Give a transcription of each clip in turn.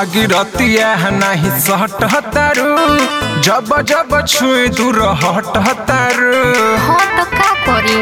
सुहागी रतिया नाही सहट तारू जब जब छुए दूर हट तारू हाँ तो का करी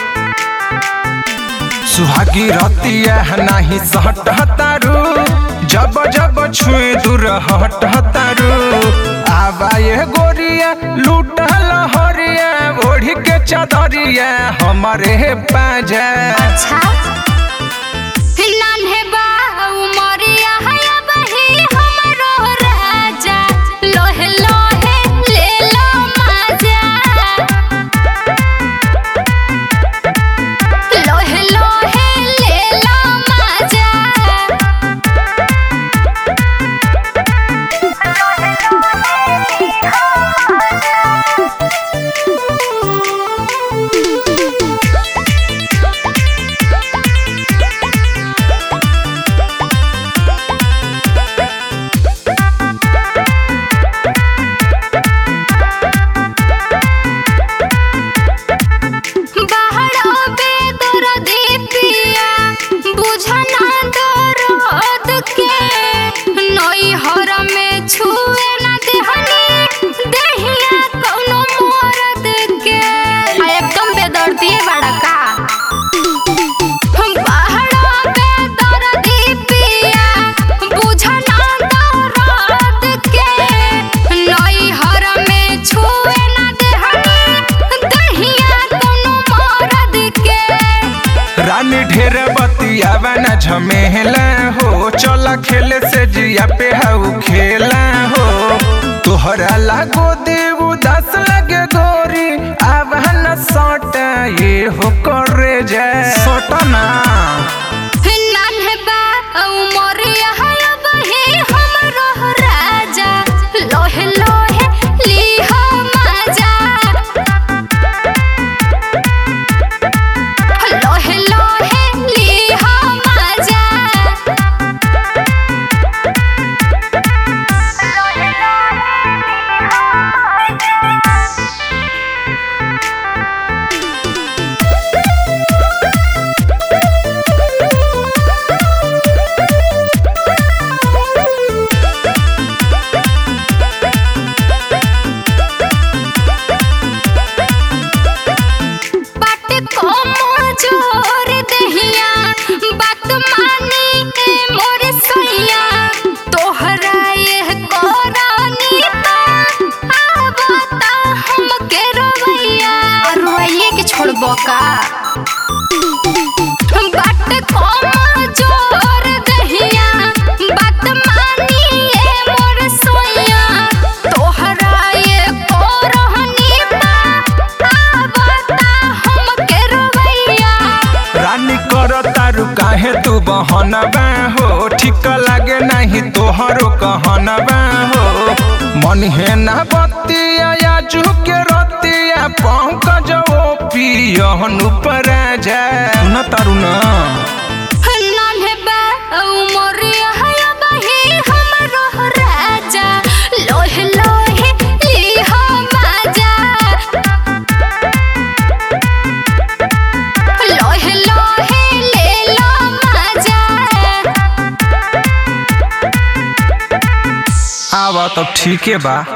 सुहागी रतिया नाही सहट तारू जब जब छुए दूर हट तारू आबा ये गोरिया लूट लहरिया ओढ़ के चदरिया हमारे पाजा अच्छा नान्हे बा उमरिया है बही हमरो राजा लोहे लोहे ले लो मजा लोहे लोहे ले लो मजा बाहर बे दर्दी पिया बुझना दर्द के नई हर में छुए ना देहनी देहिया कौनो मर्द के आ, एकदम बेदर्दी बड़ा का बाहर बे दर्दी पिया बुझना दर्द के नई हर में छुए ना देहनी देहिया कौनो मर्द के रानी ढेर बतियावा न झमेला हो चला खेले से जिया पे हाउ खेला हो तोहरा लागो देव दस लगे गोरी आवा न सटा ये हो करे जाए सटना नान्हे बा उमरिया है बही हमरो राजा लोहे लोहे लीहो मजा लोहे लोहे लीहो मजा लोहे बात को जोर दहिया बात मानी ए मोर सैया तोहरा ये कोरानी आवता हम के रोवैया रोवैया के छोड़बो का बात को जोर दहिया बात मानी ए मोर सैया तोहरा ये कोरानी आवता हम के रोवैया रानी कर तारू काहे तू बहनबा हो ठीक लागे नहीं तोहरो कहनबा हो मन है ना बतिया या के रतिया पंकज ओ पियहनु पर जाए न तारू ना नान्हे बा उमरिया है बही हमरो राजा लोहे लोहे लीहो मजा लोहे लोहे ले लो मजा आवा तो ठीके बा